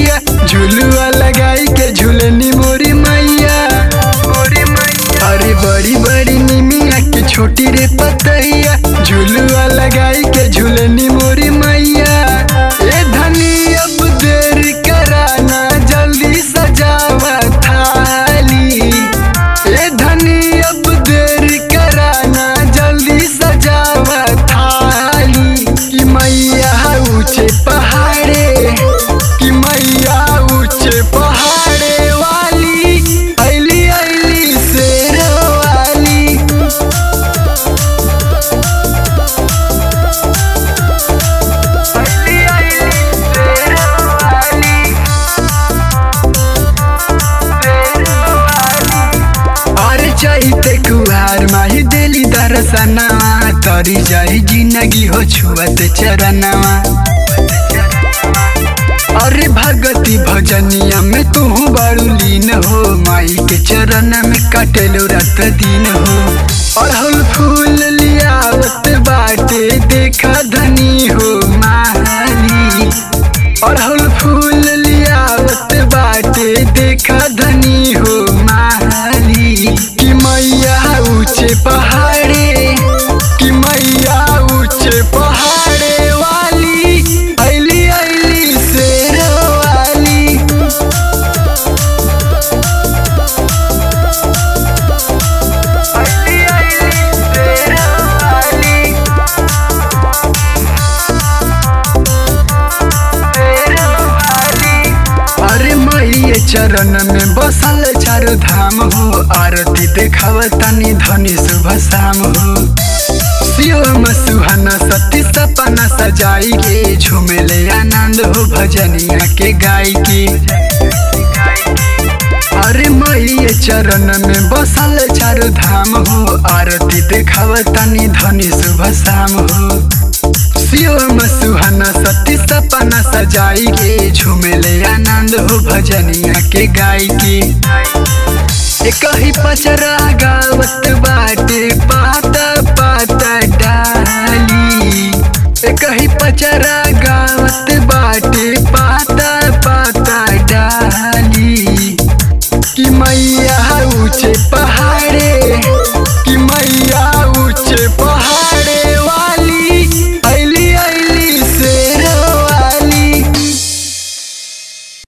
पतैया झुलुआ लगाई के झूलनी मोरी मैया मोरी मैया अरे बड़ी बड़ी निमिया के छोटी रे पतैया झुलुआ लगाई के झूलनी मोरी मैया ए धनी अब देर कराना जल्दी सजावा थाली ए धनी अब देर कराना जल्दी सजावा थाली कि मैया ऊंचे पहाड़े कि मैया ऊंचे पहाड़े वाली ऐली ऐली शेर वाली ऐली ऐली शेर वाली शेर वाली अरे चाहिए कुहार माही देली दरसनवा तरी जाई जिंदगी हो छुअत चरनवा अरे भगती भजनिया में तू बड़ू लीन हो माई के चरण में कटेलो रात दिन हो अड़हुल फूल लियावत बाटे देखा धनी हो माली अड़हुल फूल लियावत बाटे देखा धनी हो माली कि मैया ऊंचे पहाड़े कि मैया ऊंचे पहाड़े वाली ऐली ऐली शेर वाली ऐली ऐली शेर वाली अरे मैये चरण में बसल चारो धाम हो आरती देखाव तनी धनी शुभ शाम हो शिवम सुहाना सती सपना सजाई के झूमेले आनंद हो भजनिया के गाय के अरे मैये चरण में बसल चारो धाम हो आरती देखाव तनी धनी शुभ शाम हो शिवम सुहाना सती सपना सजाई के झूमेले आनंद हो भजनिया के गाय के एक ही पचरा गावत बाटे पाता पाता डाली एक ही पचरा गावत बाटे पाता पाता डाली कि मैया ऊंचे पा